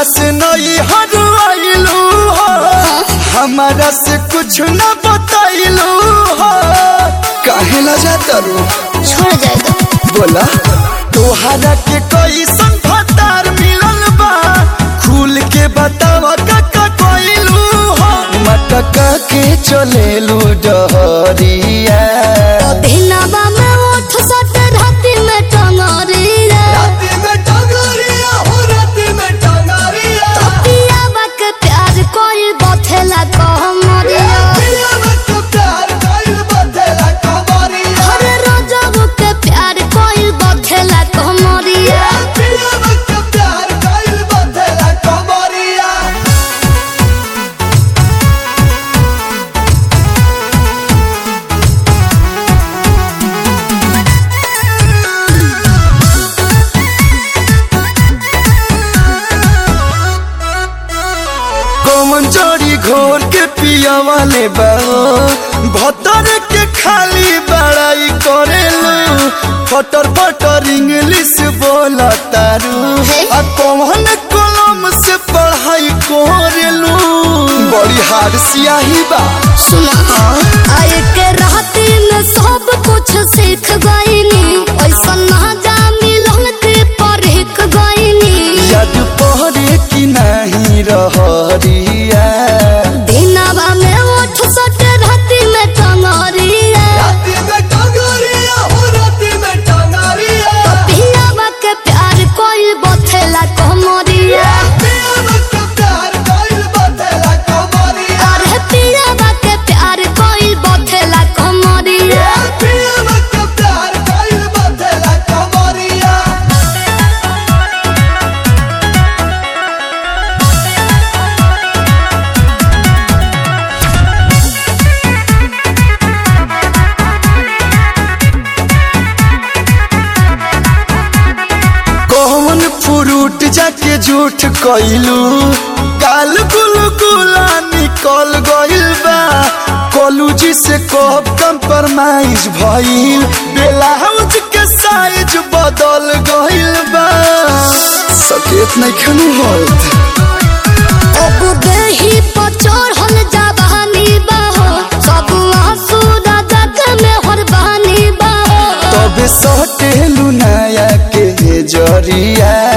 से नई हर आइलू हो हमारा से कुछ न बताइलू हो काहे ला जाता रू छोड़ जाए तो बोला तोहरा के कोई संफतार मिलल बा खुल के बतावा काका कोइलू हो मटका के चलेलू डहरिया दिनवा में उठ सट राति में टंगरी रे राती में टंगरिया हो राती में टंगरिया पियावा के प्यार कोई बथेला कहमरिया पिया में तो प्यार कइल बदला कबरिया हर रोजब के प्यार कोई बथेला कहमरिया पिया में तो प्यार कइल बदला कबरिया कौन जोड़ी घोर के पिया वाले बाओ भतर के खाली बड़ाई करेलू फटर फटर इंग्लिश बोला तारू हे? आ कौन कलम से पढ़ाई करेलू बड़ी हार सियाही बा सुना आए के राती में सब कुछ सीख गईनी ऐसा ना जा मिलन के परख गईनी याद पहरे की नहीं रहरिया दिनवा में उठ सट राति में टंगरिया राती में टंगरिया हो राती में टंगरिया पियावा के प्यार कोई बथेला कहमरिया पिया में तो प्यार कइल बदला कबरिया अरे पियावा के प्यार कोई बथेला कहमरिया पिया में तो प्यार कइल बदला कबरिया कौन फ्रूट जाके झूठ कइलू काल गुल गुला निकल गइल बा कॉलेज से कब कंप्रोमाइज भइल ब्लाउज के साइज बदल गइल बा सकेत नहीं खनु होत अब देही पर चढ़ल जवानी बाहो सब आंसू राजा के मेहर बहानी बाहो तबे सटेलू नया के जरिया